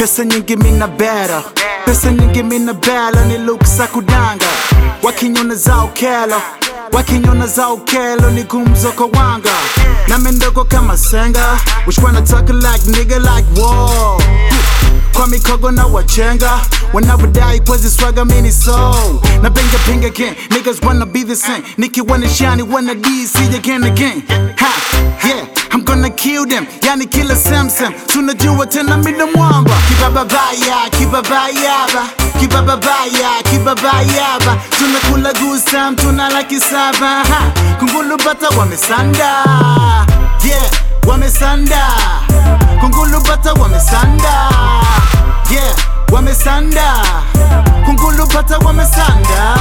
pesa nyingi mina bera pesa nyingi mina bela ni luksa kudanga wakinyona zao kelo wakinyona zao kelo ni gumzo kwa wanga na mendoko kama senga which wanna talk like nigga like whoa kwa mikogo na wachenga wanavyodai kwezi swaga mini soul na benga pinga again niggas wanna be the same Nikki wanna shine wanna DC again again ha yeah I'm gonna kill them yani kila Samsung tunajua tena mina mwamba kibababaya kibabayaba kibababaya kibabayaba tunakula gusam tuna laki saba ha kungulu bata wamesanda yeah wamesanda kungulu bata wamesanda yeah wamesanda kungulu bata wamesanda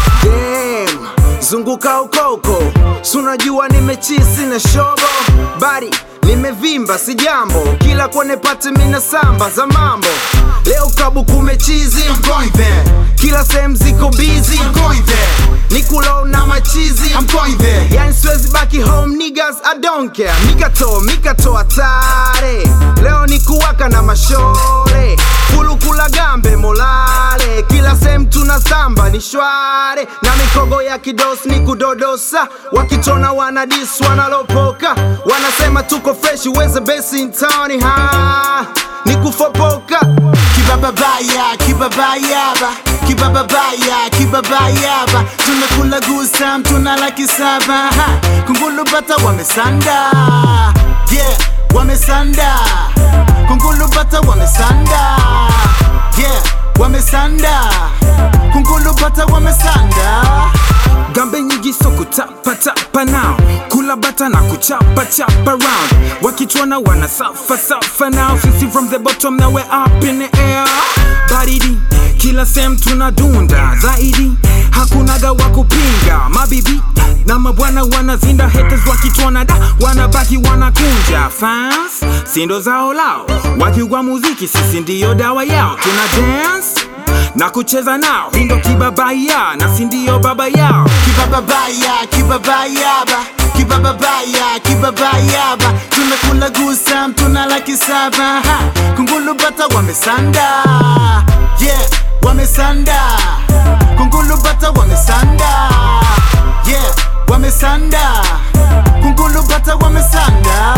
Damn, zunguka ukoko sunajua nimechisi na shobo bari nimevimba si jambo kila kone pate mina samba za mambo leo kabu kumechizi I'm going there kila sehemu ziko busy I'm going there nikulo na machizi I'm going there yani siwezi baki home niggas I don't care mikato mikato hatare leo ni kuwaka na mashore kulukula gambe molale kila sehemu tuna samba ni shware na mikogo ya kidos ni kudodosa wakitona wanadis wanalopoka wanasema tuko fresh weze besi in town ha ni kufopoka kibababaya kibabayaba kibababaya kibabayaba tunakula gusam tuna laki saba ha kungulu bata wamesanda yeah wamesanda kungulu bata wamesanda yeah wamesanda kungulu bata wamesanda gambe nyingi so kutapatapa nao kula bata na kuchapachapa round wakichwana wana safa safa now sisi from the bottom now we're up in the air baridi kila sem tunadunda zaidi hakunaga wa kupinga mabibi na mabwana wanazinda haters wakitwana da wanabaki wanakunja fans sindo zao lao wakigwa muziki sisi ndiyo dawa yao tuna dance na kucheza nao hindo kibabaya na sindio baba yao kibababaya kibabayaba kibababaya kibabayaba tunakula gusam tuna laki saba ha kungulu bata wamesanda yeah wamesanda kungulu bata wamesanda yeah wamesanda kungulu bata wamesanda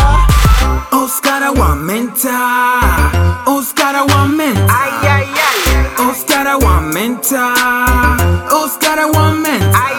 Oscara wa menta Oscara wa menta Oscara wa menta Oscara wa menta